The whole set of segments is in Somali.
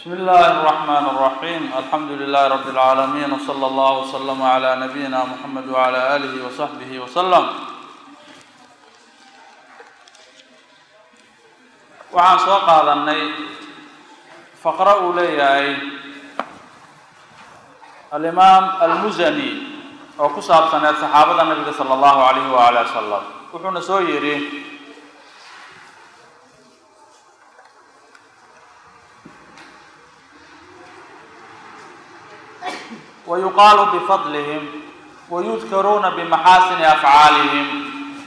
بسم الله الرحمن الرحيم الحمد لله رب العالمين وصلى الله وسلم على نبينا محمد وعلى آله وصحبه وسلم waxaan soo qaadanay faqro uu leeyahay alimaam almusani oo ku saabsaneed saxaabada nabiga sala allahu alayhi waali wasalam wuxuuna soo yidhi ويقال بفضلهم ويذكرون بمحاسن أفعالهم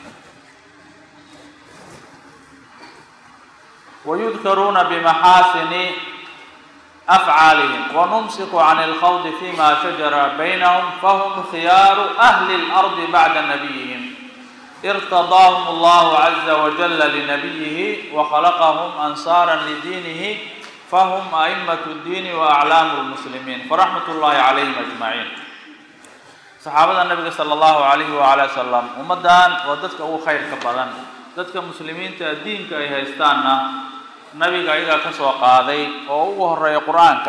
ويذكرون بمحاسن أفعالهم ونمسك عن الخوض فيما شجر بينهم فهم خيار أهل الأرض بعد نبيهم ارتضاهم الله عز وجل لنبيه وخلقهم أنصارا لدينه فهم أئمة الدين وأعلام المسلمين فرحمة الله عليهم أجمعين صحaabada nabiga slى الlahu عalayhi وعalى وsلم ummadan waa dadka ugu khayrka badan dadka muslimiinta diinka ay haystaanna nabiga ayagaa ka soo qaaday oo ugu horeeya qur-aanka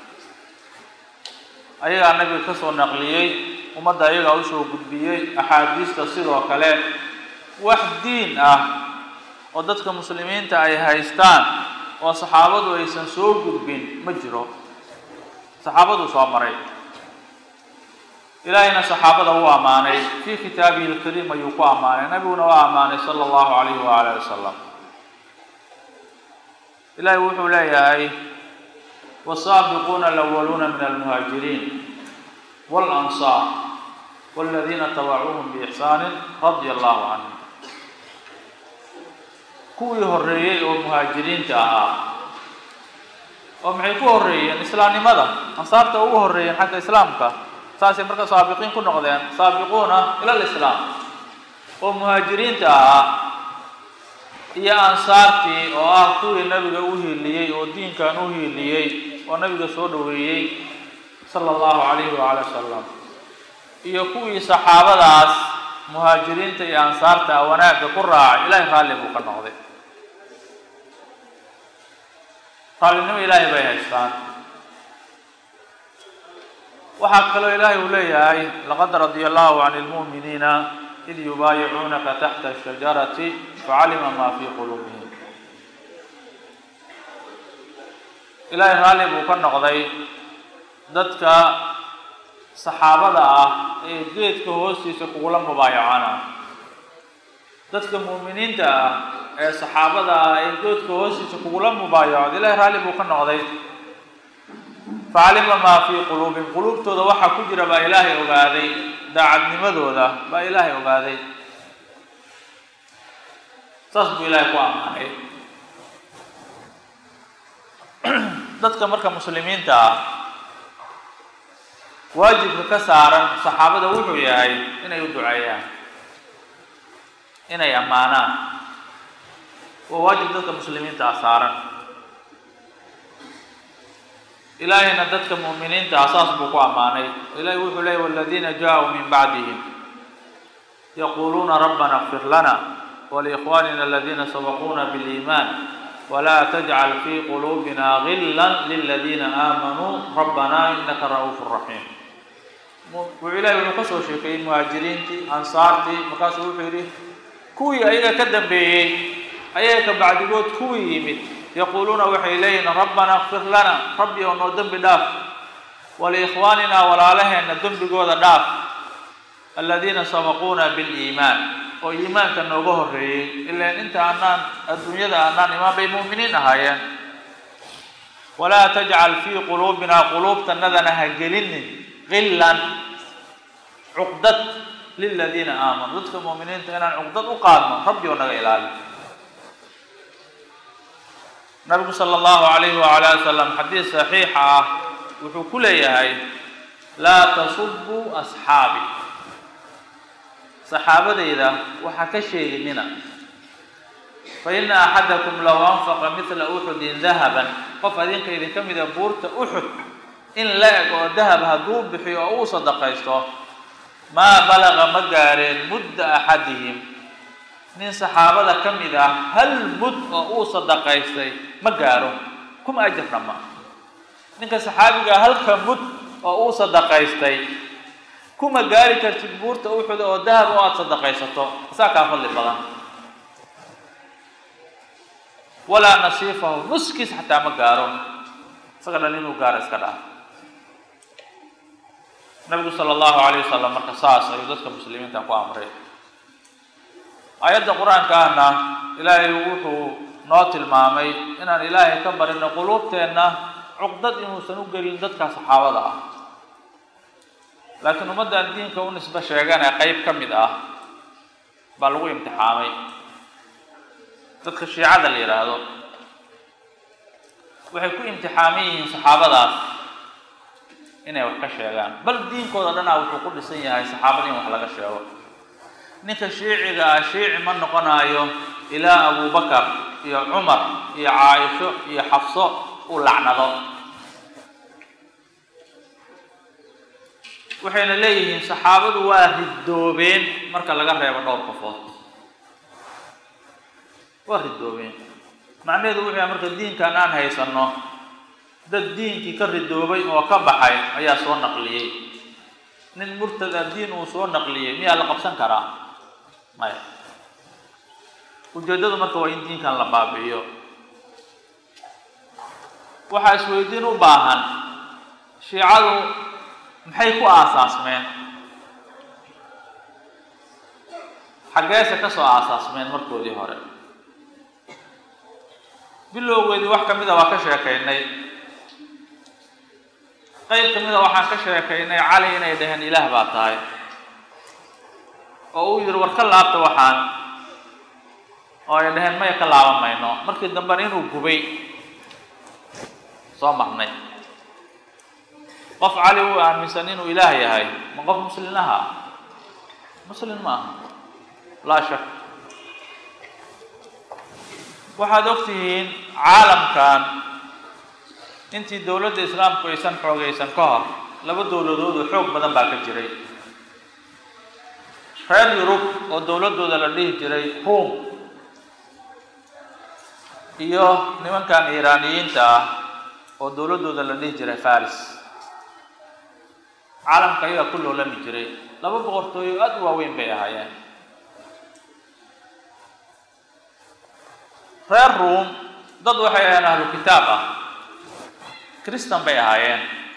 ayagaa nabiga ka soo naqliyey ummadda ayagaa usoo gudbiyey axaadiista sidoo kale wax diin ah oo dadka muslimiinta ay haystaan oo saxaabadu aysan soo gudbin ma jiro saxaabaduu soo maray ilaahayna saxaabada wuu ammaanay fii kitaabihi lkariim ayuu ku ammaanay nabiguna waa ammaanay sala allahu alayhi waala ali wasalam ilahay wuxuu leeyahay wasaabiquuna alawaluuna min almuhaajiriin walansaar waladiina tabacuuhum biixsaanin radia allahu canhum kuwii horreeyey oo muhaajiriinta ahaa oo maxay ku horreeyeen islaamnimada ansaarta ugu horreeyeen xagga islaamka saasay marka saabiqiin ku noqdeen saabiquuna ila lislaam oo muhaajiriinta ahaa iyo ansaartii oo ah kuwii nabiga u hiiliyey oo diinkan u hiiliyey oo nabiga soo dhoweeyey sala allahu calayhi waala wasalam iyo kuwii saxaabadaas muhaajiriinta iyo ansaarta wanaagga ku raacay ilaahay raalli buu ka noqday raallinimo ilaahay bay haystaan waxaa kaloo ilaahay uu leeyahay laqad radia allahu can lmu'miniina id yubaayicuunaka taxta ashajarati facalima maa fii quluubihim ilaahay raalli buu ka noqday dadka saxaabada ah ee geedka hoostiisa kugula mubaayacana dadka muuminiinta ah ee saxaabada ah ee geedka hoostiisa kugula mubaayacod ilahay raalli buu ka noqday facalima maa fii quluubihim quluubtooda waxaa ku jira baa ilaahay ogaaday daacadnimadooda baa ilaahay ogaaday saas buu ilaahay ku ammaanay dadka marka muslimiinta ah waajibka ka saaran saxaabada wuxuu yahay inay u duceeyaan inay ammaanaan waa waajib dadka muslimiinta ah saaran ilaahayna dadka mu'miniinta ah saas buu ku ammaanay ilahay wuxuu leeyay waladiina jaa-uu min bacdihim yaquuluuna rabbana اkfir lana waliikhwanina aladiina sabaquuna biliiman wla tajcal fii quluubina gila liladiina aamanuu rabbana inaka ra'uuf raxiim wuxuu ilahay wuxuu ka soo sheekeeyey muhaajiriintii ansaartii markaasuu wuxuu yidhi kuwii ayaga ka dambeeyey ayaga ka bacdigood kuwii yimid yaquuluuna waxay leeyihin rabbana kfir lana rabbi oo noo dembi dhaaf waliikhwaanina walaalaheena dembigooda dhaaf aladiina sabaquuna biliimaan oo iimaanka nooga horreeyey ilaan inta aanaan adduunyada aanaan imaan bay mu'miniin ahaayeen walaa tajcal fii quluubina quluubtanadana ha gelinin gillan cuqdad liladiina aamanuu dadka mu'miniinta inaan cuqdad u qaadno rabbi oo naga ilaali nabigu sala allahu alayhi waala ali wasalam xadiis saxiixa ah wuxuu ku leeyahay laa tasubuu asxaabi saxaabadayda waxaa ka sheeginina fa ina axadakum low anfaqa midla uxudin dahaban qof adinka idinka mida buurta uxud in la eg oo dahab hadduu bixiyo oo uu sadaqaysto maa balaga ma gaareen mudda axadihim nin saxaabada ka mid ah hal mud oo uu sadaqaystay ma gaaro kuma ajirna ma ninka saxaabiga halka mud oo uu sadaqaystay kuma gaari kartid buurta uxuda oo dahab oo aada sadaqaysato isaa kaa fadli badan walaa nasiifahu nuskiis xataa ma gaaro isaga dhan inuu gaaro iska dhaaf nabigu sala allahu alayh wasalam marka saas ayuu dadka muslimiinta ku amray aayadda qur-aanka ahna ilaahay wuxuu noo tilmaamay inaan ilaahay ka barino quluubteenna cuqdad inuusan u gelin dadka saxaabada ah laakiin ummaddan diinka u nisbe sheegan ee qeyb ka mid ah baa lagu imtixaamay dadka shiicada la yidhaahdo waxay ku imtixaaman yihiin saxaabadaas inay wax ka sheegaan bal diinkooda dhanaa wuxuu ku dhisan yahay saxaabada in wax laga sheego ninka shiiciga ah shiici ma noqonayo ilaa abubakar iyo cumar iyo caaisho iyo xafso uu lacnado waxayna leeyihiin saxaabadu waa ridoobeen marka laga reebo dhowr qofood waa ridoobeen macnaheedu wuxuu yahay marka diinkan aan haysanno dad diinkii ka ridoobay oo ka baxay ayaa soo naqliyey nin murtad ah diin uu soo naqliyey miyaa la qabsan karaa maya ujeeddadu marka waa in diinkan la baabi'iyo waxaa isweydiin u baahan shiicadu maxay ku aasaasmeen xaggeese ka soo aasaasmeen markoodii hore bilowgeedii wax ka mida waa ka sheekaynay qayb ka mida waxaan ka sheekaynay cali inay dhaheen ilaah baa tahay oo uu yidhi war ka laabta waxaan oo ay dhaheen maya ka laaban mayno markii dambena inuu gubay soo marnay qof cali uu aaminsan inuu ilaah yahay ma qof muslin aha muslin ma aha laa shak waxaad og tihiin caalamkan intii dowladda islaamku aysan xoogaysan ka hor laba dowladood oo xoog badan baa ka jiray reer yurub oo dowladdooda la dhihi jiray ruom iyo nimankan iiraaniyiinta ah oo dowladdooda la dhihi jiray faris caalamka ayagaa ku loolami jiray laba boqortooyo aada u waaweyn bay ahaayeen reer ruom dad waxay ahaayeen ahlu kitaab ah christan bay ahaayeen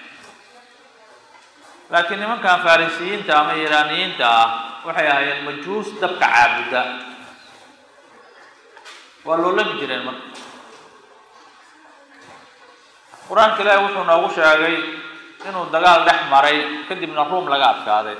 laakiin nimankan farisiyiinta ama iiraaniyiinta ah waxay ahaayeen majuus dabka caabuda waa loolami jireen marka qur-aanka ilaahi wuxuu noogu sheegay inuu dagaal dhex maray kadibna ruum laga adkaaday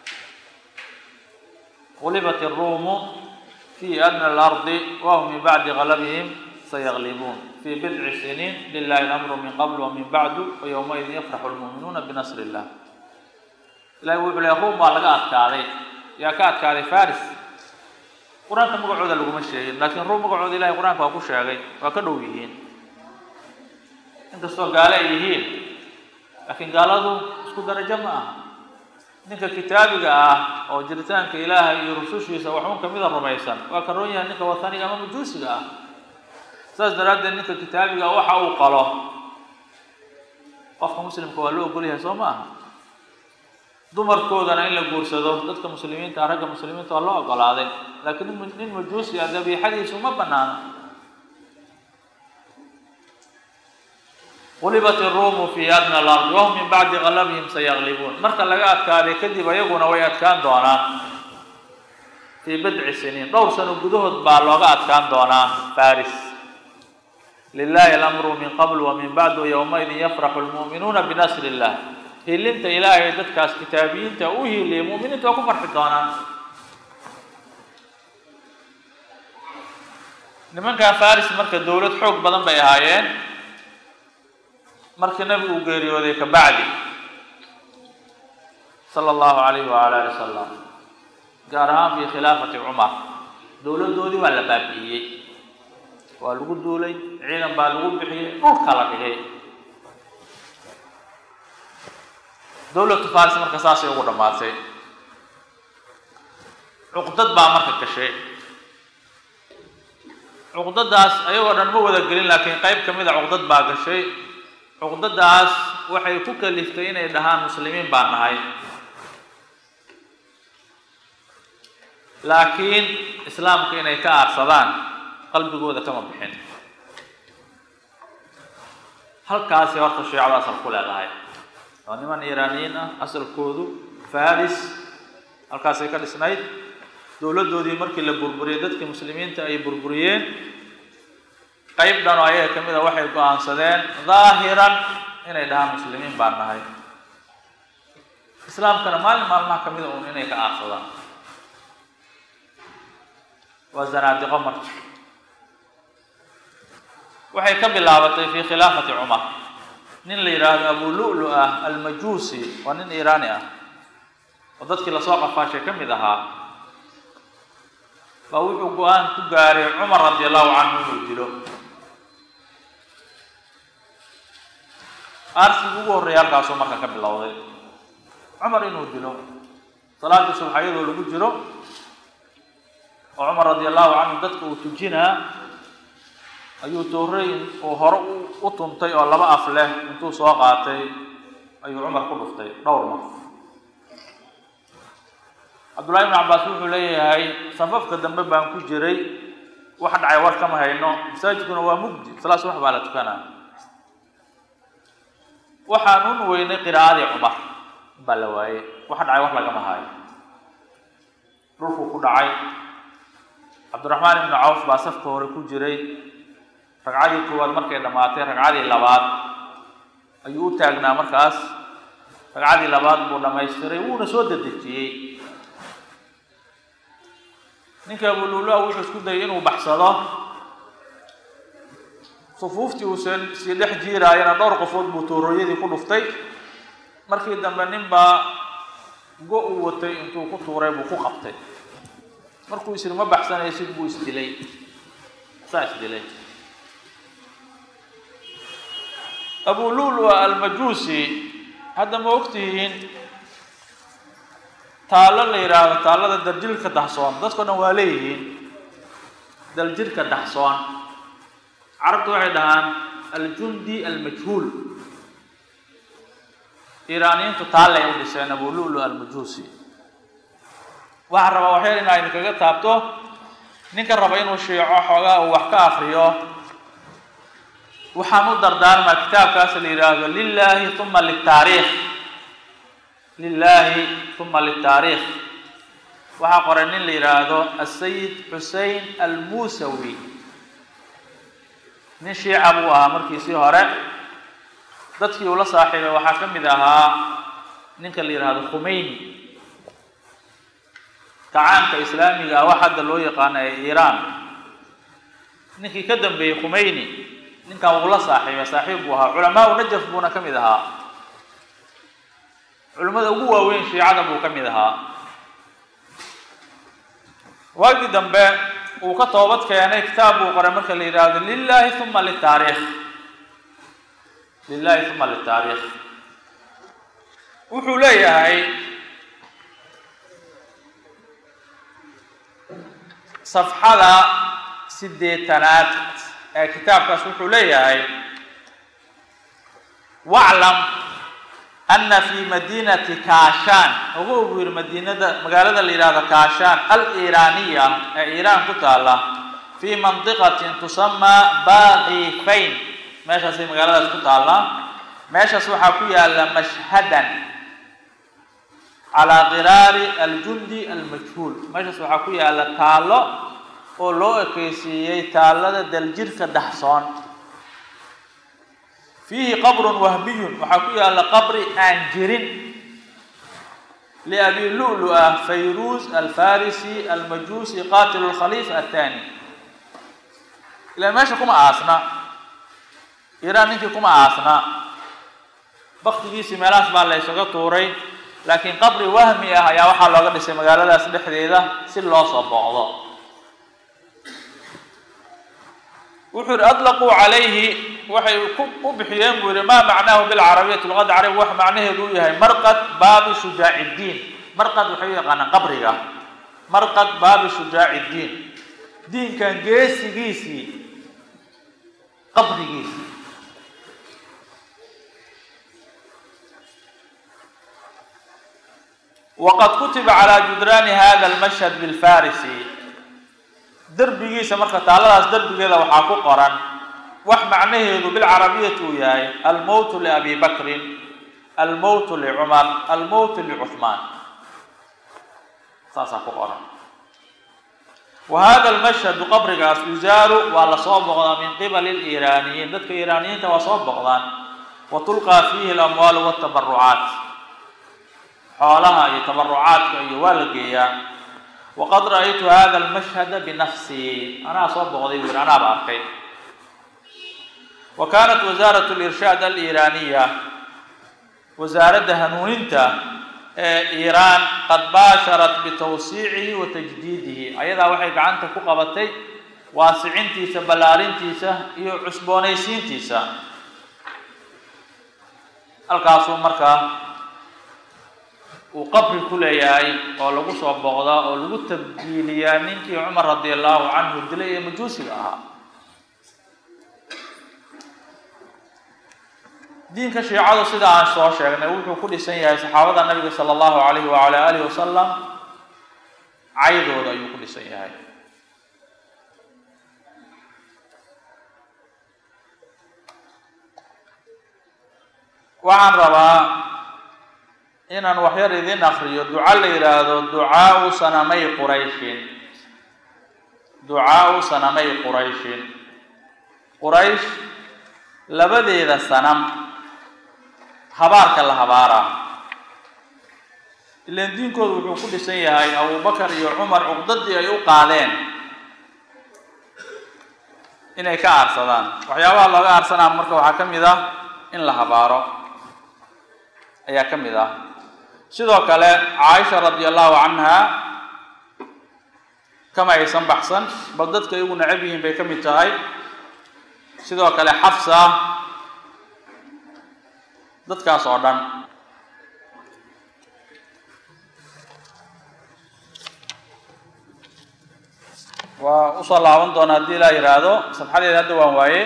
gulibat iruumu fi adna alardi wahum min bacdi galabihim sayaglibuun fi bidci siniin lilahi lamru min qabl wa min bacdu wa yowmaidin yafraxu lmu'minuuna binasri illah ilahi wuxuu lehay ruum waa laga adkaaday yaa ka adkaaday faris qur-aanka magacooda laguma sheegin laakiin ruum magacooda ilahay qur-aanka waa ku sheegay waa ka dhow yihiin inkastoo gaale ay yihiin laakiin gaaladu isku darajo ma aha ninka kitaabiga ah oo jiritaanka ilaahay iyo rusushiisa waxuun kamida rumaysan waa ka roon yahay ninka wataniga ama majuusiga ah saas daraaddeed ninka kitaabiga waxa uu qalo qofka muslimka waa loo ogol yahay soo ma aha dumarkoodana in la guursado dadka muslimiinta ragga muslimiinta waa loo ogolaaday laakiin nin majuusi ah dabiixadiisu ma banaano qulibat iruumu fi adna alardi wahum min bacdi galabihim sayaglibuun marka laga adkaaday kadib ayaguna way adkaan doonaan fii bidci siniin dhowr sano gudahood baa looga adkaan doonaa faris lilahi alamru min qabl wa min bacdu yowmaidin yafraxu lmu'minuuna binasri illah hilinta ilaahay dadkaas kitaabiyiinta u hiiliyay mu'miniinta waa ku farxi doonaan nimankan faris marka dowlad xoog badan bay ahaayeen markii nabigu uu geeriyooday kabacdi sala allahu alayhi waala ali wasalam gaar ahaan fi khilaafati cumar dowladdoodii waa la baabi'iyey waa lagu duulay ciidan baa lagu bixiyey dhulka la dhigay dowlatu faris marka saasay ugu dhammaatay cuqdad baa marka gashay cuqdadaas ayagoo dhan ma wada gelin laakiin qayb ka mid a cuqdad baa gashay cuqdadaas waxay ku kaliftay inay dhahaan muslimiin baan nahay laakiin islaamka inay ka aarsadaan qalbigooda kama bixin halkaasi horta shiicadu asal ku leedahay waa niman iiraaniyiin ah asalkoodu faris halkaasay ka dhisnayd dowladdoodii markii la burburiyey dadkii muslimiinta ay burburiyeen qayb dhan oo ayaga ka mid a waxay go-aansadeen daahiran inay dhahaan muslimiin baan nahay islaamkana maalin maalmaha ka mid a uun inay ka aarsadaan waa zanaadiqo marka waxay ka bilaabatay fi khilaafati cumar nin la yidhaahdo abu lu'lu ah almajuusi waa nin iiraani ah oo dadkii lasoo qafaashay ka mid ahaa baa wuxuu go-aan ku gaaray cumar radi allahu canhu inuu dilo aarsigii ugu horreeya halkaasuu marka ka bilowday cumar inuu dilo salaadii subxayadoo lagu jiro oo cumar radi allahu canhu dadka uu tujinaa ayuu tooreyn uu hore u tuntay oo laba af leh intuu soo qaatay ayuu cumar ku dhuftay dhowr mar cabdullahi ibnu cabbaas wuxuu leeyahay safafka dambe baan ku jiray wax dhacay war kama hayno masaajidkuna waa mugdi salaas wax baa la tukanaa waxaan un weynay qiraa'adii cumar baa la waayey wax dhacay wax lagama haayo dhulkuu ku dhacay cabdiraxmaan ibnu cawf baa safka hore ku jiray ragcadii koowaad markay dhammaatay ragcadii labaad ayuu u taagnaa markaas ragcadii labaad buu dhamaystiray wuuna soo dedejiyey ninka abululua wuxuu isku dayay inuu baxsado sufuuftii uu s sii dhex jiiraayana dhowr qofood buu toorooyadii ku dhuftay markii dambe nin baa go uu watay intuu ku tuuray buu ku qabtay markuu isiri ma baxsanaysid buu isdilay saa isdilay abu lulua almajuusi hadda ma ogtihiin taallo la yidhaahdo taallada daljirka dahsoon dadkao dhan waa leeyihiin daljirka dahsoon carabtu waxay dhahaan aljundi almajhuul iiraaniyiintu taallay u dhiseen abu lulu almajuusi waxaan rabaa waxyar inaa idinkaga taabto ninka raba inuu shiico xoogaa uu wax ka akriyo waxaan u dardaarmaa kitaabkaas la yidhaahdo lilahi uma litaariikh lilahi uma litaariikh waxaa qoray nin la yidhaahdo asayid xusein almusawi nin shiica buu ahaa markiisii hore dadkii uu la saaxiibay waxaa ka mid ahaa ninka la yidhaahdo khumeyni kacaanka islaamiga ah wax hadda loo yaqaano ee iiraan ninkii ka dambeeyey khumeyni ninkan wuu la saaxiibay saaxiib buu ahaa culamaau najaf buuna ka mid ahaa culimmada ugu waaweyn shiicada buu ka mid ahaa waagii dambe uu ka toobad keenay kitaab buu qoray marka la yidhaahdo lilahi uma litaariikh lilahi uma litaariikh wuxuu leeyahay safxada sideetanaad ee kitaabkaas wuxuu leeyahay waclam ana fi madinati kashan ugu ugu yiri madiinada magaalada la yidhahdo kashan aliiraaniya ee iiraan ku taala fi mandiqatin tusamaa baqifayn meeshaasay magaaladaas ku taallaa meeshaas waxaa ku yaala mashhadan calaa qiraari aljundi almajhuul meeshaas waxaa ku yaala taallo oo loo ekeysiiyey taallada daljirka daxsoon fiihi qabrun wahmiyun waxaa ku yaala qabri aan jirin liabi lu'lu'a fayruuz alfarisi almajuusi qaatilu lkhaliifa athani ilaan meesha kuma aasna iiraan ninkii kuma aasna baktigiisii meelahaas baa la ysaga tuuray laakiin qabri wahmi ah ayaa waxaa looga dhisay magaaladaas dhexdeeda si loo soo booqdo wuxuu yihi aطlaquu calayhi waxay u bixiyeen buu yihi maa macnaahu bilcarabiyati luqadda carabiga wax macnaheedu u yahay marqad baabi shujaaci اdiin marqad waxay u yaqaanaan qabriga marqad baabi shujaaci اdiin diinkan geesigiisii qabrigiisii waqad kutiba calaa judraani hada almashhad bilfarisi derbigiisa marka taalladaas derbigeeda waxaa ku qoran wax macnaheedu bilcarabiyati uu yahay almowtu liabi bakrin almowtu licumar almowtu licuhmaan saasaa ku qoran wa hada almashhadu qabrigaas yuzaaru waa lasoo boqdaa min qibali liiraaniyiin dadka iiraaniyiinta waa soo boqdaan wa tulqaa fiihi alamwaalu watabarucaat xoolaha iyo tabarucaadka iyo waa la geeyaa waqad ra'aytu hada almashhada binafsii anaa soo boqday buu yidhi anaaba arkay wa kaanat wasaarat lirshaad aliiraaniya wasaaradda hanuuninta ee iiraan qad baasharat bitawsiicihi wa tajdiidihi ayadaa waxay gacanta ku qabatay waasicintiisa ballaarintiisa iyo cusboonaysiintiisa halkaasuu markaa uu qabri ku leeyahay oo lagu soo boqdaa oo lagu tabdiiliyaa ninkii cumar radi allahu canhu dilay ee majuusiga ahaa diinka shiicadu sida aan soo sheegnay wuxuu ku dhisan yahay saxaabada nabiga sala allahu alayhi wacala alihi wasalam caydooda ayuu ku dhisan yahay waxaan rabaa inaan waxyar idin akriyo duca la yidhaahdo ducaau sanamay qurayshin ducaau sanamay qurayshin quraysh labadeeda sanam habaarka la habaaraa ilaan diinkoodu wuxuu ku dhisan yahay abubakar iyo cumar cuqdadii ay u qaadeen inay ka aarsadaan waxyaabaha looga aarsanaa marka waxaa ka mid ah in la habaaro ayaa ka mid ah sidoo kale caaisha radi allahu canha kama aysan baxsan bal dadka iyagu necab yihiin bay ka mid tahay sidoo kale xafsa dadkaas oo dhan waa usoo laaban doona haddii laa yidhaahdo sabxadeeda hadda waan waaye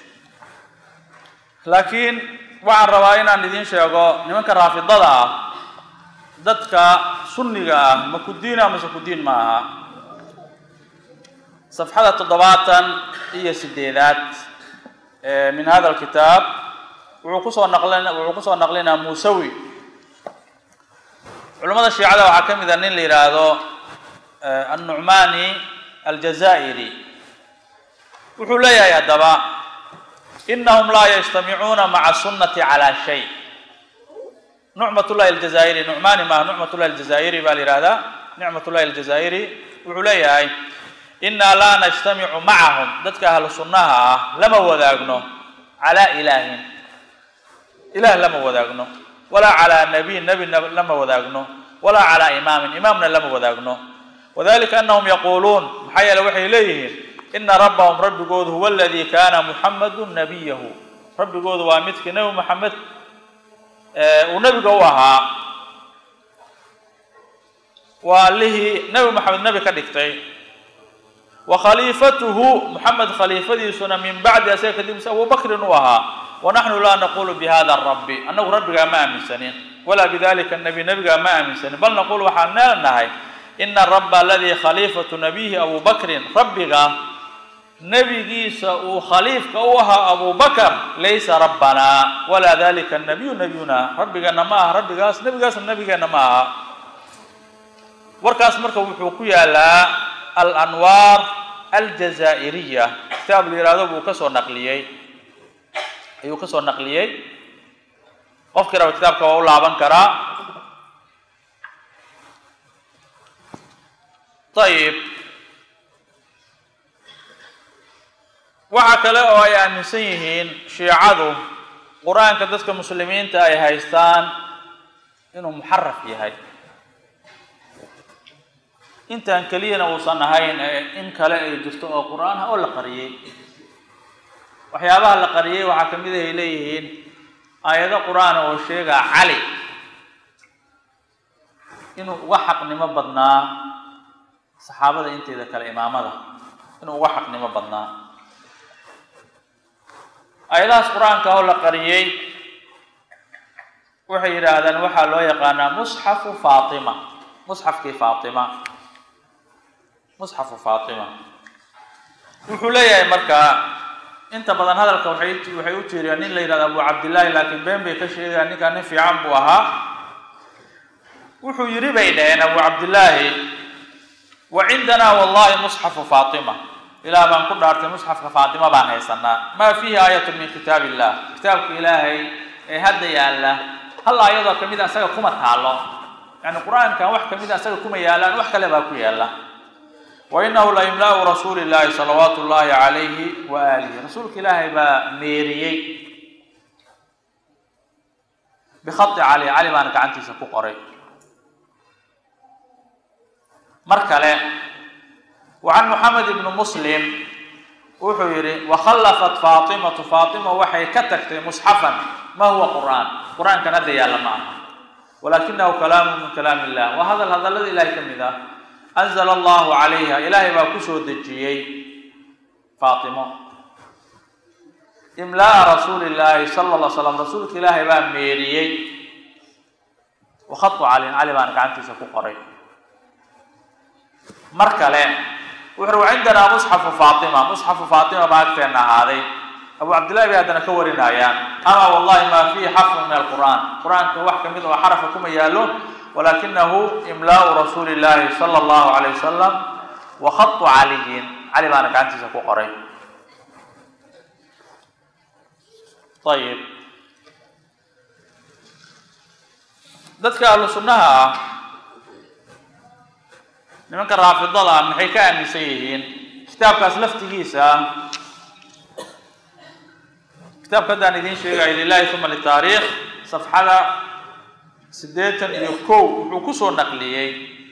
laakiin waxaan rabaa inaan idiin sheego nimanka raafidada ah dadka sunniga ah ma ku diina mase ku diin ma aha safxada toddobaatan iyo sideedaad min hada alkitaab wuxuu kusoo naqlin wuxuu kusoo naqlinaa muusawi culamada shiicada waxaa ka mid a nin la yidhaahdo annucmani aljazaa'iri wuxuu leeyahay haddaba inahum laa yajtamicuuna maca sunnati calaa shay nucmatullahi aljazaa'iri nucmani maaha nucmatullahi aljazaa'iri baa la yihahdaa nicmatullahi aljazaa'iri wuxuu leeyahay inaa laa najtamicu macahum dadka ahlu sunnaha ah lama wadaagno calaa ilaahin ilaah lama wadaagno walaa calaa nabiyin nebi lama wadaagno walaa calaa imaamin imaamna lama wadaagno wadalika anahum yaquuluun maxaa yeele waxay leeyihiin ina rabbahum rabbigoodu huwa aladii kaana muxamadu nabiyahu rabbigoodu waa midkii nebi moxamed uu nebiga u ahaa waa allihii nebi moxamed nebi ka dhigtay wa khaliifatuhu moxamed khaliifadiisuna min bacdi asaga kadibisa abu bakrin uu ahaa wanaxnu laa naqulu bihada rabbi annagu rabbigaa ma aaminsanin walaa bidalika nabi nebigaa ma aaminsanin bal naqulu waxaan leenahay ina rabba aladii khaliifatu nabiyihi abu bakrin rabbiga nebigiisa uu khaliifka u ahaa abu bakar laysa rabbanaa walaa dalika nabiyu nabiyuna rabbigeenna ma aha rabbigaas nebigaasna nebigeenna ma aha warkaas marka wuxuu ku yaalaa alanwaar aljazaa'iriya kitaab la yihahdo buu kasoo naqliyey ayuu kasoo naqliyey qofkii raba kitaabka waa u laaban karaa ayib waxaa kale oo ay aaminsan yihiin shiicadu qur-aanka dadka muslimiinta ay haystaan inuu muxaraf yahay intaan keliyana uusan ahayn in kale ay jirto oo qur-aan ah oo la qariyey waxyaabaha la qariyey waxaa kamid ay leeyihiin aayado qur-aana oo sheegaa cali inuu uga xaqnimo badnaa saxaabada inteeda kale imaamada inuu uga xaqnimo badnaa aayadahaas qur-aanka oo la qariyey waxay yidhaahdaan waxaa loo yaqaanaa musxafu faatima musxafkii faatima musxafu faatima wuxuu leeyahay markaa inta badan hadalka waxay waxay u jeediyaan nin la yidhahdo abu cabdillaahi laakiin been bay ka sheegayaan ninkaa nin fiican buu ahaa wuxuu yidhi bay dhaheen abu cabdillaahi wa cindanaa wallahi musxafu faatima ilaah baan ku dhaartay musxafka faatima baan haysanaa maa fiihi aayatun min kitaab illah kitaabka ilaahay ee hadda yaalla hal aayadoo kamid a isaga kuma taalo yani qur-aankan wax kamid a isaga kuma yaalaan wax kale baa ku yaalla wa inahu la imlaau rasuuli llahi salawaatu llahi calayhi wa aalihi rasuulka ilaahay baa meeriyey bikhai cali cali baana gacantiisa ku qoray mar kale wa can moxamed ibni muslim wuxuu yihi wakhallafat faatimatu faatima waxay ka tagtay musxafan ma huwa qur'aan qur-aankan hadda yaalla ma aha walakinahu kalaamu min kalaam illah waa hadal hadallada ilahay ka mid ah anzala allahu calayha ilaahay baa kusoo dejiyey faatimo imla'a rasuuli llaahi sala alla slam rasuulka ilaahay baa meeriyey wakhatu calin cali baana gacantiisa ku qoray mar kale wuxuu ui cindanaa musxafu faatima musxafu faatima baa agteenna ahaaday abu cabdillahi bay haddana ka warinayaan ama wallahi maa fiihi xarfun min alqur'aan qur-aanka wax kamid oo xarafa kuma yaallo walakinahu imlaau rasuuli llahi sala allahu alayh wasalam wa khatu caliyin cali baana gacantiisa ku qoray ayib dadka ahlu sunnaha ah nimanka raafidada ah maxay ka aaminsan yihiin kitaabkaas laftigiisa kitaabka haddaan idiin sheegayo lilahi uma litaariikh safxada siddeetan iyo kow wuxuu kusoo naqliyey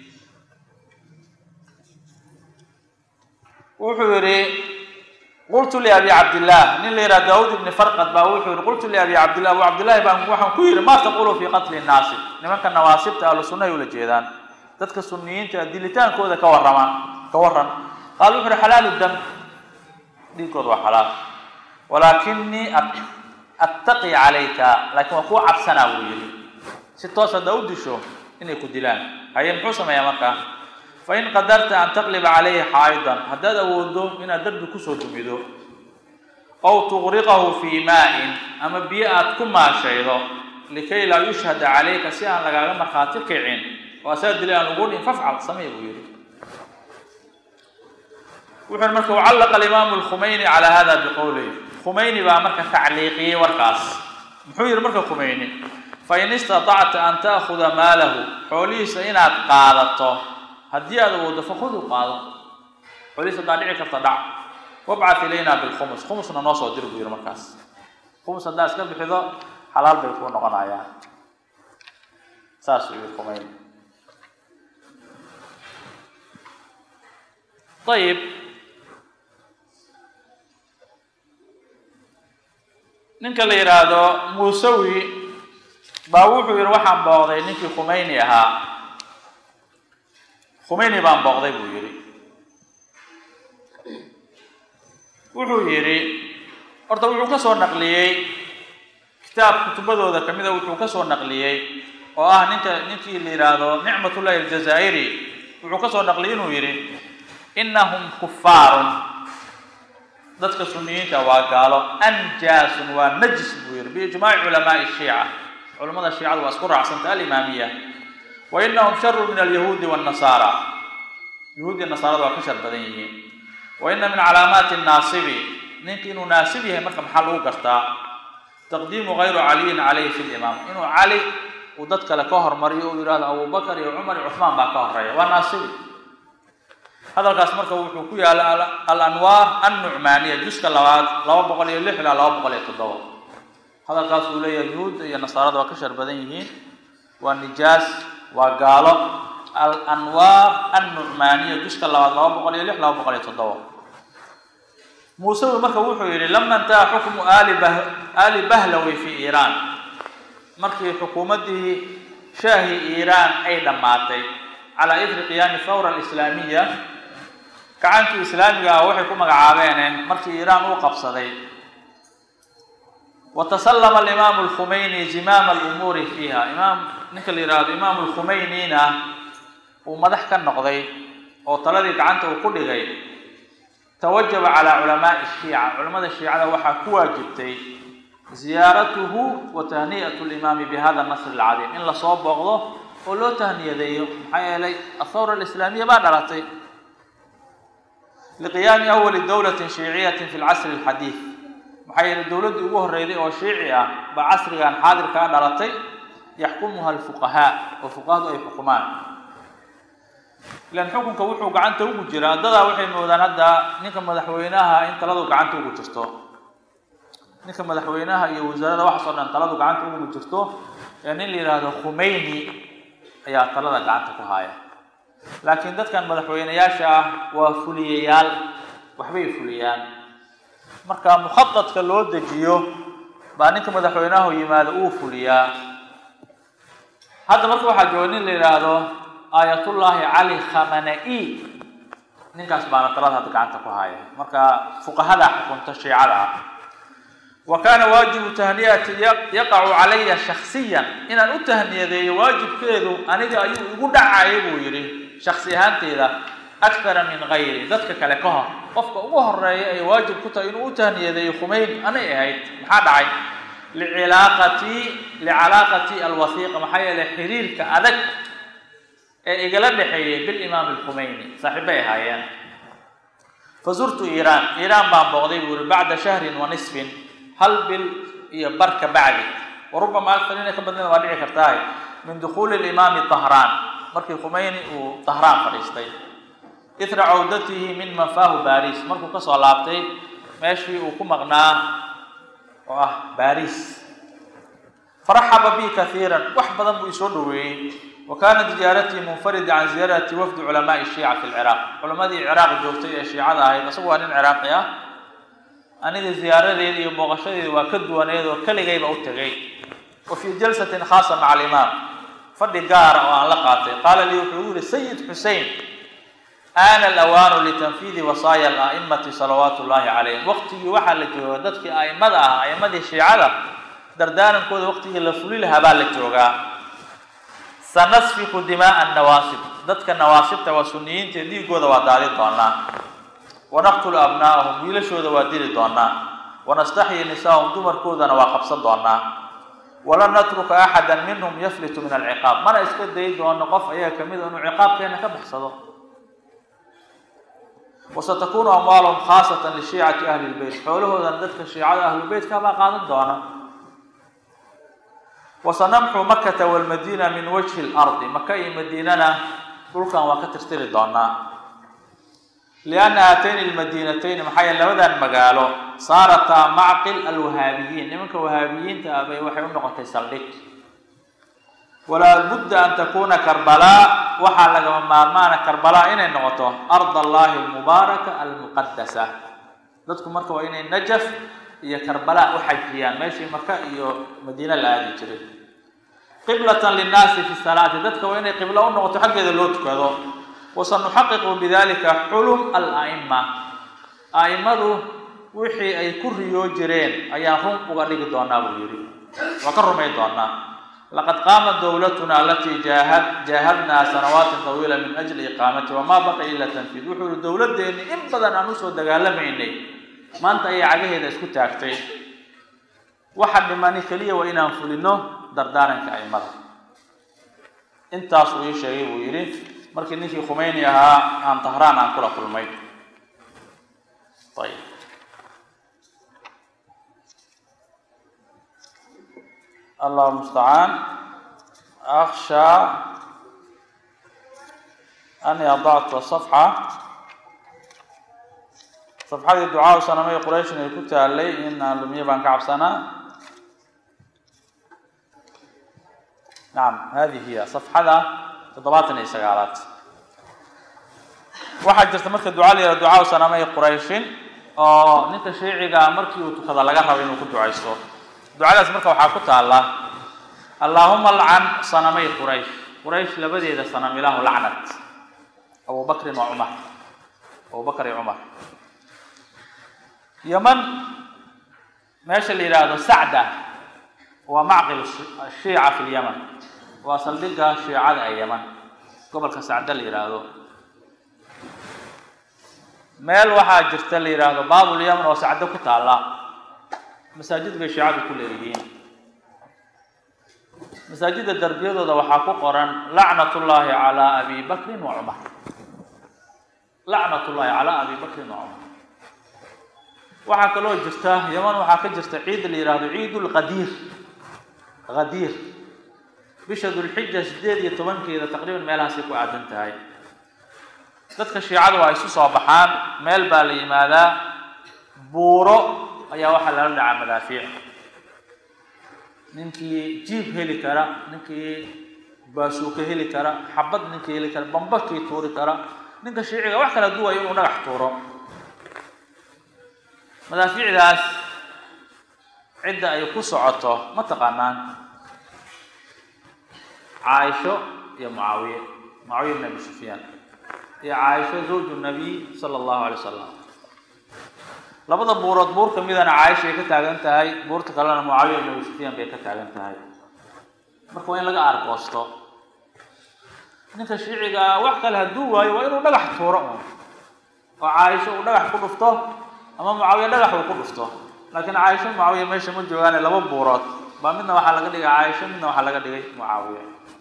wuxuu yihi qultu liabi cabdillah nin la yidhaha daawud ibni farqad baa wuxuu yihi qultu liabi cabdillah abu cabdillahi baan waxaan ku yidhi ma taqulu fi qatli nnaasi nimanka nawaasibta ahlu sunnahay ula jeedaan dadka suniyiinta dilitaankooda ka warrama ka warran qaal wuxu uhi xalaalu dam dhiigkooda waa xalaal walaakinii attaqi calayka laakiin waa kuu cabsanaa buu yihi si toos haddaa u disho inay ku dilaan haye muxuu sameeyaa markaa fain qadarta an taqliba calayhi xaa'idan haddaad awoodo inaad darbi kusoo dumido ow tuqriqahu fii maa-in ama biyo aad ku maashaydo likay laa yushhada calayka si aan lagaaga markhaati kicin oo asaga dilay aan ugu dhin fafcal samey buu yihi wuxuu marka ucallaqa alimaamu alkhumayni calaa hada biqowlihi khumayni baa marka tacliiqiyey warkaas muxuu yihi marka khumayni fain istatacta an ta'khuda maalahu xoolihiisa inaad qaadato haddii aad awoodo fakudu qaado xoolihiisa haddaa dhici karta dhac wabcat ilayna bilkhumus khumusna noo soo dir buu yihi markaas khumus haddaa iska bixido xalaal bay kuu noqonayaan saasuu yihi khumayni ayib ninka la yidhaahdo muusawi baa wuxuu yihi waxaan booqday ninkii khumayni ahaa khumayni baan booqday buu yihi wuxuu yidhi horta wuxuu ka soo naqliyey kitaab kutubadooda kamida wuxuu ka soo naqliyey oo ah ninka ninkii la yidhaahdo nicmatullahi aljazaa'iri wuxuu ka soo naqliyey inuu yidhi inahum kufaarun dadka suniyiinta waa gaalo anjaasun waa najis buu yihi biijmaaci culamaai shiica culamada shiicadu waa isku raacsanta alimaamiya wa inahum sharu min alyahuudi wاnnasaara yahuudiya nasaarada waa ka shar badan yihiin wa ina min calaamaati naasibi ninka inuu naasib yahay marka maxaa lagu gartaa taqdiimu gayru caliyin calayhi fi limaam inuu cali uu dad kale ka hormariyo uu yidhahdo abubakar iyo cumar iyo cuثmaan baa ka horeeya waa naasibi hadalkaas marka wuxuu ku yaala alanwaar annucmaaniya juska labaad laba boqol iyo lix ilaa laba boqol iyo toddoba hadalkaas uu leeyahay yuhuudda iyo nasaarada waa ka shar badan yihiin waa nijaas waa gaalo alanwaar annucmaaniya juska labaad laba boqol iyo lix laba boqol iyo toddoba muusewi marka wuxuu yidhi lama intaha xukmu ali bah ali bahlawi fi iiraan markii xukuumaddii shaahi iiraan ay dhammaatay calaa idri qiyaami thawra alislaamiya gacankii islaamiga ah waxay ku magacaabeene markii iiraan uu qabsaday watasallama alimaamu alkhumeyni zimaama alumuuri fiiha imaam ninka la yihahdo imaamu alkhumeynina uu madax ka noqday oo taladii gacanta uu ku dhigay tawajaba calaa culamaai shiica culamada shiicada waxaa ku waajibtay ziyaaratuhu wa tahni'atu limaami bihada nasr alcadiim in lasoo booqdo oo loo tahniyadeeyo maxaa yeelay athawra alislaamiya baa dhalatay liqiyaami awali dowlatin shiiciyatin fi lcasri alxadiid maxaa yeelay dowladdii ugu horreyday oo shiici ah baa casrigan xaadirkaa dhalatay yaxkumuha alfuqahaa oo fuqahadu ay xukumaan ilan xukunka wuxuu gacanta ugu jiraa dadaa waxay moodaan hadda ninka madaxweynaha in taladu gacanta ugu jirto ninka madaxweynaha iyo wasaarada waxaas oo dhan taladu gacanta ugu jirto ee nin la yidhaahdo khumeyni ayaa talada gacanta ku haaya laakiin dadkan madaxweyneyaasha ah waa fuliyayaal waxbay fuliyaan marka mukhadadka loo dejiyo baa ninka madaxweynahu yimaado uu fuliyaa hadda marka waxaa jooga nin la yidhaahdo aayatullaahi cali khamana-i ninkaas baana talada hadda gacanta ku haya marka fuqahada xukunta shiicada ah wa kaana waajibu tahniyati yaqacu calaya shaksiyan inaan u tahniyadeeyo waajibkeedu aniga ayuu igu dhacaya buu yidhi shaksi ahaanteyda akthara min gayri dadka kale ka hor qofka ugu horeeya ay waajib ku tahay inuu u tahniyadeeyo khumeyn anay ahayd maxaa dhacay licilaaqati licalaaqati alwasiiqa maxaa yeelay xiriirka adag ee igala dhexeeyay bilimaam alkhumeyni saaxiibbay ahaayeen fazurtu iiraan iiraan baan booqday buu yihi bacda shahrin wa nisfin hal bil iyo bar ka bacdi wa rubama aktar inay ka badnida waa dhici kartahay min dukhuuli limaami tahraan markii khumeyni uu tahraan fadhiistay ithra cawdatihi min mafaahu baris markuu kasoo laabtay meeshii uu ku maqnaa oo ah baris faraxaba bi kaiiran wax badan buu isoo dhaweeyey wa kaanat ziyaaratii munfarida can ziyaarati wafdi culamaai shiica fi lciraaq culamadii ciraaq joogtay ee shiicada ahayd isagu waa nin ciraaqi ah aniga ziyaaradeeda iyo booqashadeeda waa ka duwaneed oo keligayba u tegay wa fii jalsatin khaasa maca alimaam fadhi gaara oo aan la qaatay qaala lii wuxuu igu yihi sayid xusein aana alawaanu litanfiidi wasaaya ala'immati salawaatu ullaahi calayhim waqtigii waxaa la jooga dadkii a'immada ah a'immadii shiicada dardaarankooda waqtigii la fuli lahaa baa la joogaa sanasfiku dimaaa nawaasib dadka nawaasibta waa suniyiinta dhiigooda waa daadi doonaa wanaqtulu abnaa'ahum wiilashooda waa dili doonaa wanastaxyi nisaahum dumarkoodana waa qabsan doonaa walan natruka axada minhum yaflitu min alciqaab mana iska dayi doono qof ayaga kamid a inuu ciqaabkeena ka baxsado wasatakunu amwaaluhum khaasatan lishiicati ahli lbeyt xoolahoodana dadka shiicada ahlubeytka baa qaadan doona wasanamxu makata walmadiina min wajhi lardi maka iyo madiinana dhulkan waa ka tirtiri doonaa lianna haatayni lmadiinatayni maxaa yeele labadan magaalo saarataa macqil alwahaabiyiin nimanka wahaabiyiinta ah bay waxay u noqotay saldhig walaa budda an takuna karbalaa waxaa lagama maarmaana karbalaa inay noqoto ard allahi almubaaraka almuqadasa dadku marka waa inay najaf iyo karbala u xajiyaan meeshii maka iyo madiine la aadi jiray qiblatan linnaasi fi salaati dadka waa inay qiblo u noqoto xaggeeda loo tukado wasanuxaqiqu bidalika xulum ala'ima a'immadu wixii ay ku riyoo jireen ayaan run uga dhigi doonaa buu yidhi waa ka rumay doonaa laqad qaamat dowlatuna alatii jaahad jaahadnaa sanawaatin tawiila min ajli iqaamati wamaa baqi ila tanfiid wuxuu yihi dowladdeeni in badan aan usoo dagaalamaynay maanta ayay cagaheeda isku taagtay waxa dhimani keliya waa inaan fulino dardaaranka aimada intaas uu ii sheegay buu yidhi markii ninkii khumeyni ahaa aan tahraan aan kula kulmay ayib allah mustacaan akshaa ani adacta safxa safxadii ducaa sanamay qurayshin ay ku taalay in aan lumiye baan ka cabsanaa nacam hadi hiya safxada toddobaatan iyo sagaalaad waxaa jirta marka duca la yihahdo ducaa sanamay qurayshin oo ninka shiiciga markii uu tukada laga rabo inuu ku ducaysto ducadaas marka waxaa ku taala allaahuma alcan sanamay quraysh quraysh labadeeda sanam ilaahu lacnad abu bakrin wa cumar abu bakr iyo cumar yaman meesha la yidhaahdo sacda waa macqil shiica fi lyaman waa saldhigga shiicada ee yaman gobolka sacda la yidhaahdo meel waxaa jirta la yidhaahdo baabul yaman oo sacdo ku taalla masaajid bay shiicadu ku leeyihiin masaajidda darbiyadooda waxaa ku qoran lacnat ullaahi calaa abi bakrin wa cumar lacnat ullaahi calaa abi bakrin wa cumar waxaa kaloo jirta yaman waxaa ka jirta ciid la yidhaahdo ciid lqadiir qadiir bisha dulxija sideed iyo tobankeeda taqriiban meelahaasay ku aadan tahay dadka shiicadu waa isu soo baxaan meel baa la yimaadaa buuro ayaa waxaa lala dhacaa madaafiic ninkii jiib heli kara ninkii baasuuka heli kara xabad ninkii heli kara bambakii tuuri kara ninka shiiciga wax kala duwayo inuu dhagax tuuro madaafiicdaas cidda ay ku socoto ma taqaanaan caaisho iyo mucaawiye mucaawiya ibn abi sufyaan iyo caaisho zawju nabiy sala allahu alay wasalam labada buurood buur ka midana caaisha ay ka taagan tahay buurta kalena mucaawiya ibn abi sufyaan bay ka taagan tahay marka waa in laga aargoosto ninka shiiciga wax kale hadduu waayo waa inuu dhagax tuuro un oo caaisho uu dhagax ku dhufto ama mucaawiya dhagax uu ku dhufto laakiin caaisho mucaawiya meesha ma joogaane laba buurood baa midna waxaa laga dhigay caaisho midna waxaa laga dhigay mucaawiya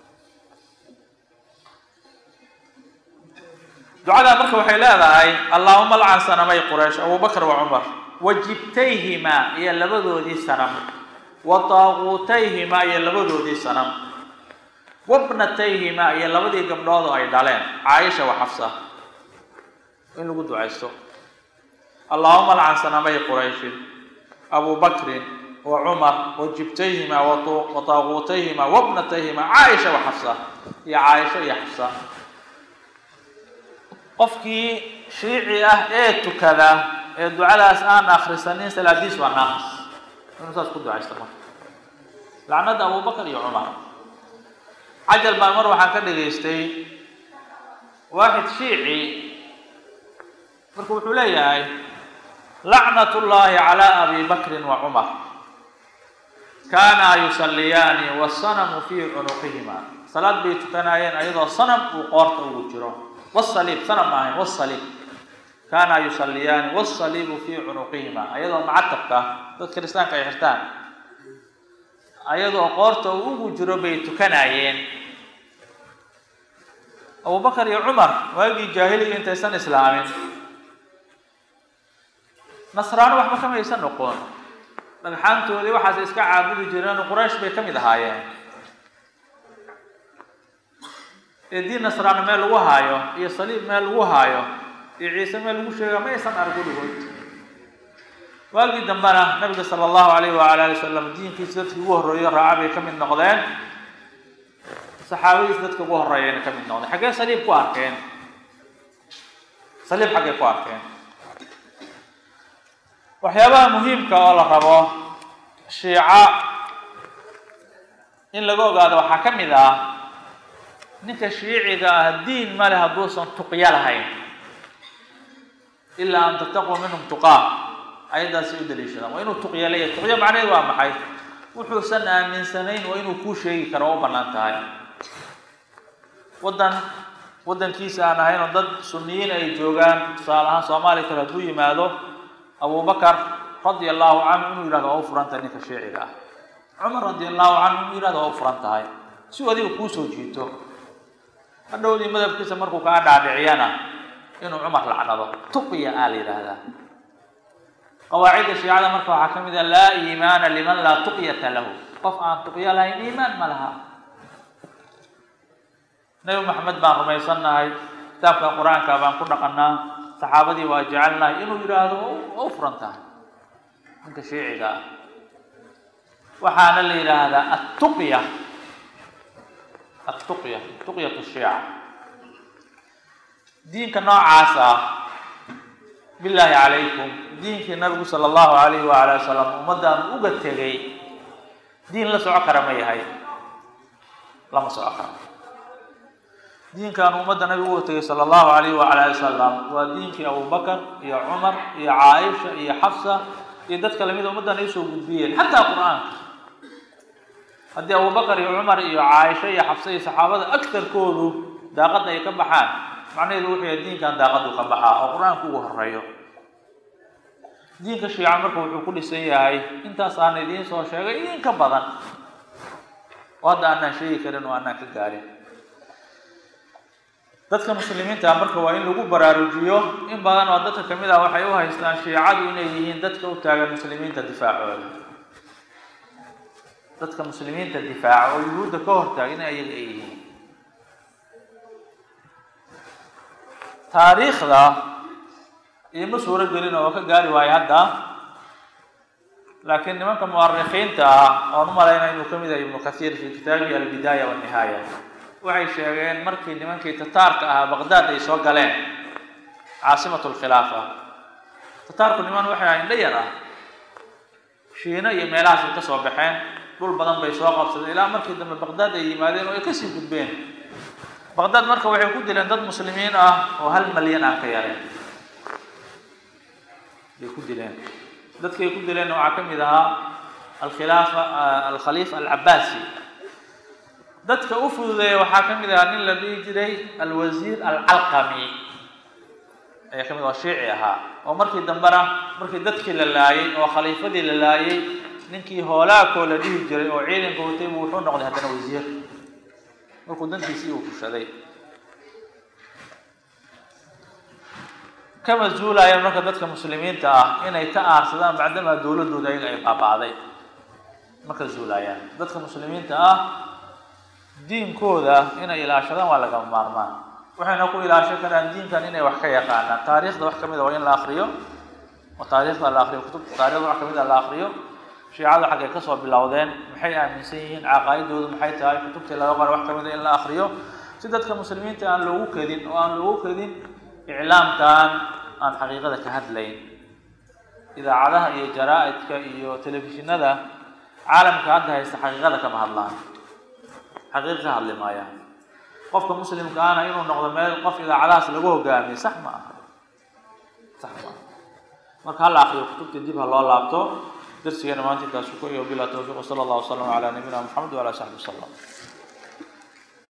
ducadaa marka waxay leedahay allaahuma lcan sanamay quraysh abubakr wa cumar wa jibtayhimaa iyo labadoodii sanam wa taaquutayhimaa iyo labadoodii sanam wabnatayhimaa iyo labadii gabdhood oo ay dhaleen caaisha wa xafsa in lagu ducaysto allaahuma lcan sanamay qurayshin abu bakrin wa cumar wa jibtayhimaa wa taaquutayhimaa wabnatayhimaa caaisha wa xafsa iyo caaisha iyo xafsa qofkii shiici ah ee tukada ee ducadaas aan akhrisanin salaadiis waa naaqis inuu saas ku ducaysto marka lacnada abubakar iyo cumar cajal baan mar waxaan ka dhagaystay waaxid shiici marka wuxuu leeyahay lacnat ullaahi calaa abi bakrin wa cumar kaanaa yusalliyaani wasanamu fii cunuqihima salaad bay tukanaayeen ayadoo sanam uu qoorta ugu jiro wsaliib sanam ma ahayn wsaliib kaana yusaliyaani wsaliibu fii cunuqihima ayadoo macatabka dad kiristaanka ay xirtaan ayadoo qoorta uu ugu jiro bay tukanaayeen abubakar iyo cumar waagii jaahiliga intaysan islaamin nasraano waxba kama aysan noqon dhagxaantoodii waxaas iska caabudi jireen quraysh bay ka mid ahaayeen ee diin nasraano meel lagu haayo iyo saliib meel lagu haayo iyo ciise meel lagu sheega ma aysan arag weligood waagii dambena nabiga sala allahu alayh waala ali wasalam diinkiisa dadkii ugu horreeyo raaca bay ka mid noqdeen saxaabadiisa dadka ugu horreeyayna ka mid noqdeen xaggee saliib ku arkeen saliib xaggee ku arkeen waxyaabaha muhiimka oo la rabo shiica in laga ogaado waxaa ka mid ah ninka shiiciga ah diin male hadduusan tuqyo lahayn ilaa an tattaquu minhum tuqaa ayaddaasi u daliishadaan waa inuu tuqyo leeyahay tuqyo macnaheed waa maxay wuxuusan aaminsanayn waa inuu kuu sheegi karo oo u bannaan tahay waddan waddankiisa aan ahayn oo dad sunniyiin ay joogaan tusaale ahaan soomaaliya kale hadduu yimaado abubakar radia allahu canhu inuu yidhahdo waa u furan tahay ninka shiiciga ah cumar radia allahu canhu inuu yidhahdo waa u furan tahay si uu adiga kuu soo jiito hadhowdii madabkiisa markuu kaa dhaadhiciyana inuu cumar lacnado tuqya aa la yidhaahdaa qawaacidda shiicada marka waxaa ka mid ah laa iimaana liman laa tuqyata lahu qof aan tuqyo lahayn iimaan ma laha nebi maxamed baan rumaysannahay kitaabka qur-aanka baan ku dhaqanaa saxaabadii waa jecelnahay inuu yidhaahdo waa u furan tahay ninka shiiciga ah waxaana la yidhaahdaa attuqya attuqya tuqyat shiica diinka noocaas ah bilaahi calaykum diinkii nabigu sala allahu alayhi waala wasalam ummaddan uga tegay diin la soco kara ma yahay lama soco karo diinkan ummadda nabigu uga tegay sala allahu alayhi waala ali wasalam waa diinkii abubakar iyo cumar iyo caaisha iyo xafsa iyo dadka lamida ummaddan ay usoo gudbiyeen xataa qur-aanka haddii abubakar iyo cumar iyo caaisho iyo xafse iyo saxaabada agtarkoodu daaqadda ay ka baxaan macnaheedu wuxuu yahay diinkan daaqadu ka baxaa oo qur-aanku ugu horeeyo diinka shiica marka wuxuu ku dhisan yahay intaas aan idiin soo sheegay idin ka badan oo hadda aanaan sheegi karin oo aanaan ka gaarin dadka muslimiinta ah marka waa in lagu baraarujiyo in badan oo dadka kamid ah waxay u haystaan shiicadu inay yihiin dadka u taagan muslimiinta difaacooda dadka muslimiinta difaaca oo yuhuudda ka hortaaga in ayaga ay yihiin taariikhda iima suuro gelin oo ka gaari waayo hadda laakiin nimanka mu'arikhiinta ah oon u malaynaya inuu kamid yahay ibnu kathiir fi kitaabihi albidaaya walnihaaya waxay sheegeen markii nimankii tataarka ahaa baqdaad ay soo galeen caasimatu lkhilaafa tataarku niman waxay ahayn dhayar ah shiino iyo meelahaasay ka soo baxeen dhul badan bay soo qabsadeen ilaa markii dambe baqdaad ay yimaadeen oo ay kasii gudbeen baqdaad marka waxay ku dileen dad muslimiin ah oo hal malyan aan ka yareen bay ku dileen dadkay ku dileenna waxaa ka mid ahaa alkhilaafa alkhaliifa alcabaasi dadka u fududeeya waxaa ka mid ahaa nin la dhihi jiray alwasiir alcalqami ayaa kamid oo shiici ahaa oo markii dambena markii dadkii la laayay oo khaliifadii la laayay ninkii hoolaakoo la dhihi jiray oo ciidanka watay buu wuxuu noqday haddana wasiir markuu dantiisii uu fushaday kama zuulaayeen marka dadka muslimiinta ah inay ka aarsadaan bacdamaa dowladooda ayaga ay baaba'day marka zuulaayaan dadka muslimiinta ah diinkooda inay ilaashadaan waa lagama maarmaan waxayna ku ilaashan karaan diinkan inay wax ka yaqaanaan taariikhda wax kamid a waa in la akriyo oo taariikhda la akriyo kutubta taarikhda wax kamid a la akriyo shiicada xaggay kasoo bilowdeen maxay aaminsan yihiin caqaa'idoodu maxay tahay kutubtii laga qora wax kamid a in la akriyo si dadka muslimiinta aan loogu kedin oo aan loogu kedin iclaamkan aan xaqiiqada ka hadlayn idaacadaha iyo jaraa-idka iyo telefishinada caalamka hadda haysta xaqiiqada kama hadlaan xaqiiqa ka hadli maayaan qofka muslimka ahna inuu noqdo meel qof idaacadahaas lagu hogaamiyo sax ma aha sax ma aha marka hala akriyo kutubta dib ha loo laabto darsigeena maanta intaas ku iyo bilaa tawfiiq sala allah wasalam calaa nabiyina maxamed wala saxbi wasalam